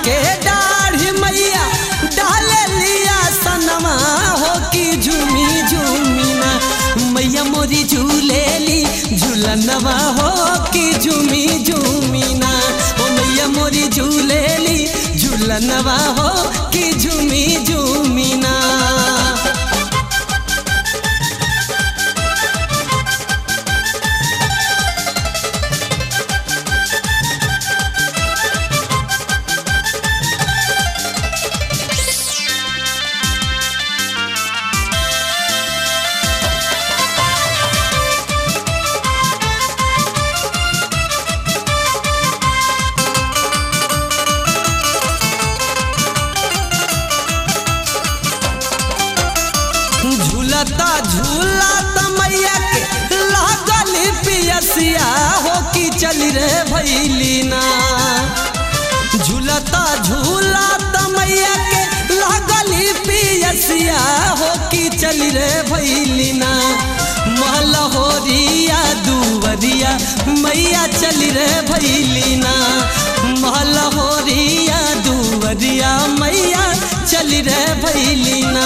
के दाढ़ी मैया डाले लिया सनमा हो कि झूमी झूमी ना मैया मोरी झूलेली झूलनवा हो कि झूमी झूमी ना ओ मैया मोरी झूलेली झूलनवा हो कि झूमी झूमी ना झूलता झूलता मैया के लागल पियसिया हो कि चली रे भैलीना झूलता झूलता मैया के लागल पियसिया हो कि चली रे भैलीना महलहोरिया दुवरिया मैया चली रे भैलीना महलहोरिया दुवरिया मैया चली रे भैलीना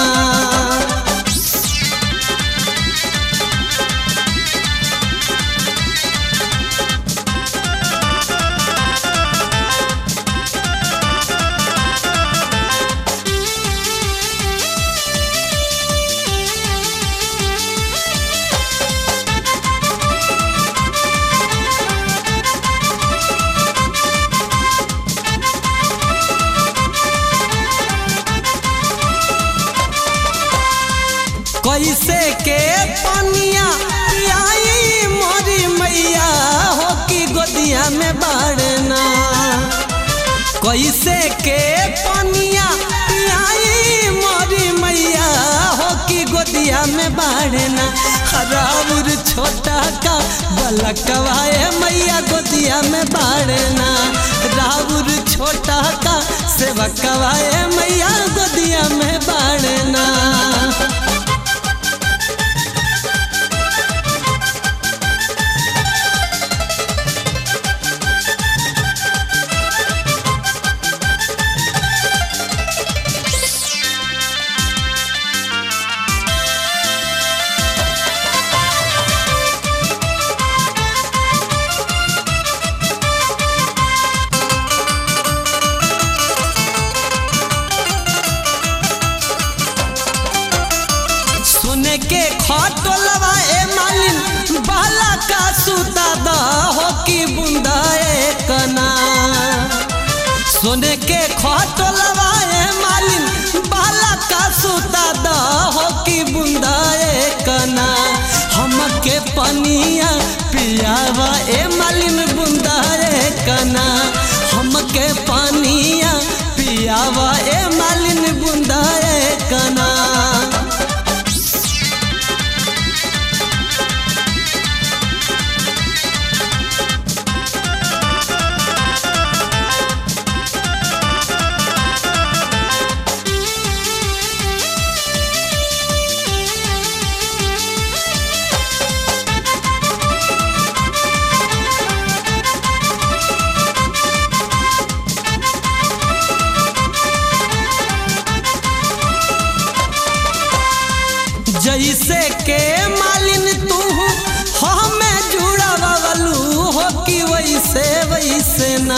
कैसे के पनिया पियाई मोरी मैया हो कि गोदिया में बाड़ना कैसे के पनिया पियाई मोरी मैया हो कि गोदिया में बाड़ना हराउर छोटा का बलकवाए मैया गोदिया में बाड़ना राउर छोटा का सेवकवाए मैया गोदिया में बाड़ना सोने के खटोलवा ए मालिन बाला का सूता दा हो कि बुंदा ए कना सोने के खटोलवा ए मालिन बाला का सूता दा हो कि बुंदा ए कना हमके पनिया पियावा ए मालिन बुंदा ए कना हमके पनिया पियावा ए मालिन बुंदा ए कना जैसे के मालिन तू हमें जुड़ावलू हो कि वैसे वैसे ना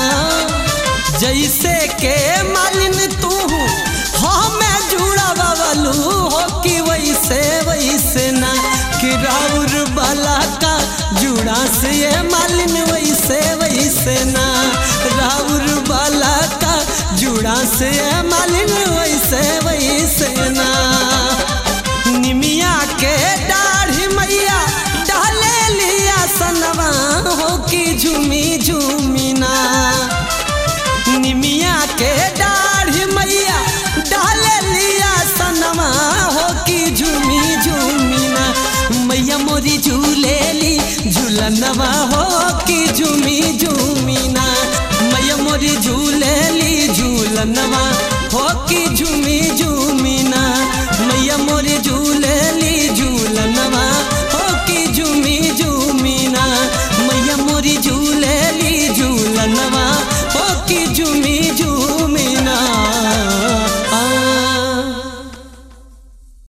जैसे के मालिन तू हमें जुड़ावलू हो कि वैसे वैसे ना कि राउर बाला का जुड़ा से ये मालिन वैसे वैसे ना राउर बाला का जुड़ा से ये मालिन वैसे वैसे ना निमिया के दाढ़ी मैया डाले लिया सनवा हो कि झूमी झूमी ना निमिया के दाढ़ी मैया डाले लिया सनवा हो कि झूमी झूमी ना मैया मोरी झूलेली झूलनवा हो कि झूमी झूमी ना मैया मोरी झूलेली झूलनवा हो कि झूमी झूमी